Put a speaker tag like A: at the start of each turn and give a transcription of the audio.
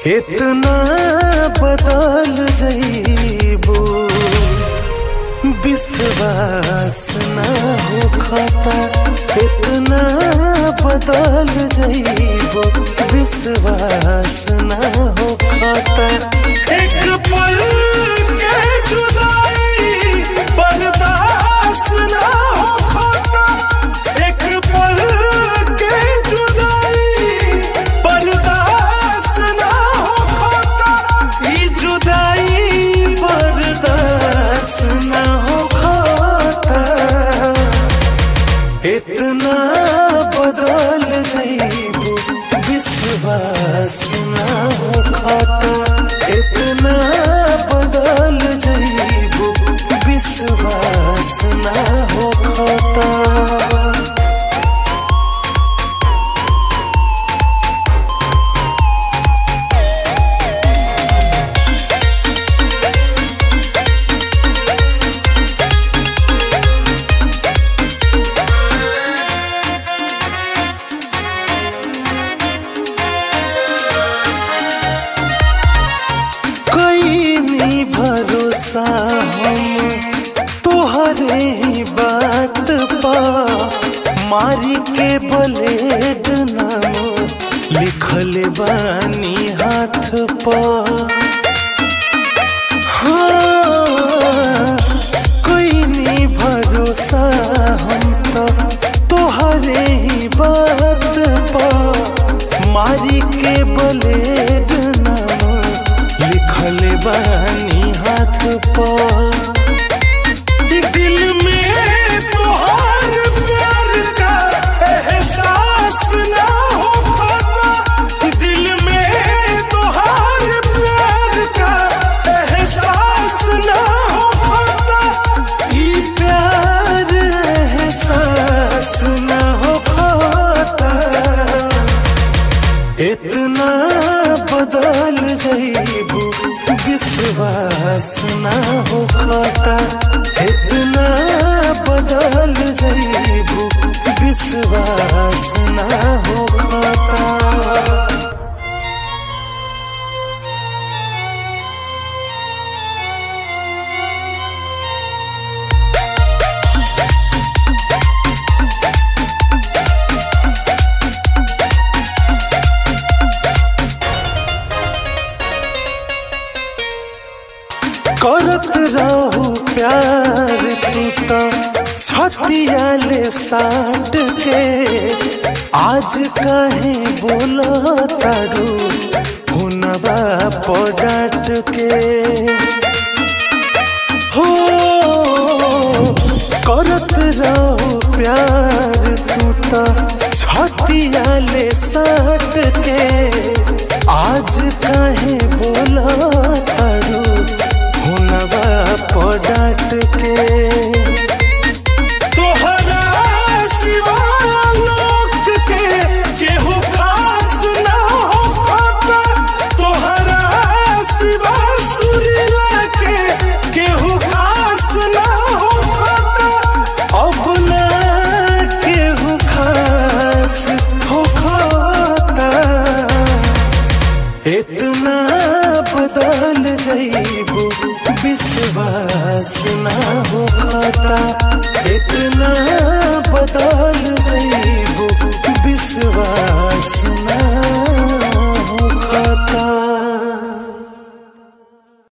A: इतना बदल जईबू विश्वास ना हो खाता इतना बदल जईबू विश्वास ना हो खाता एक पल के जुदाई बर्दाश्त ना हो खाता एक पल के जुदाई बर्दाश्त ना हो खाता ई जुदाई बर्दाश्त ना हो खाता इतना बदल जईबू विश्वास ना हो खाता इतना बदल जईबू विश्वास ना हो खाता कईनी भरोसा हम तोहरे ही बात पा मारी के ब्लेड नाम लिखल बानी हाथ पा हाँ, कईनी भरोसा हम तो तोहरे ही बात पा मारी के ब्लेड नाम लिखल बानी हाथ पर दिल में तोहार प्यार का एहसास ना हो पाता दिल में तोहार प्यार का एहसास ना हो पाता ई प्यार एहसास ना हो पाता इतना बदल जईबू विश्वास ना हो खाता इतना बदल जईबू विश्वास ना हो खाता करत रहू प्यार तू तो छतिया ले साट के आज कहे बोलो तारू हुनवा पडाट के हो करत रहू प्यार तू तो छतिया ले साट के आज कहे बोला तारू हुनवा पडाट के तोहरा सिवा लोक के केहू खास ना हो खाता तोहरा सिवा सुरीला के केहू खास ना हो खाता अपना केहू खास हो खाता इतना बदल जईबू विश्वास ना हो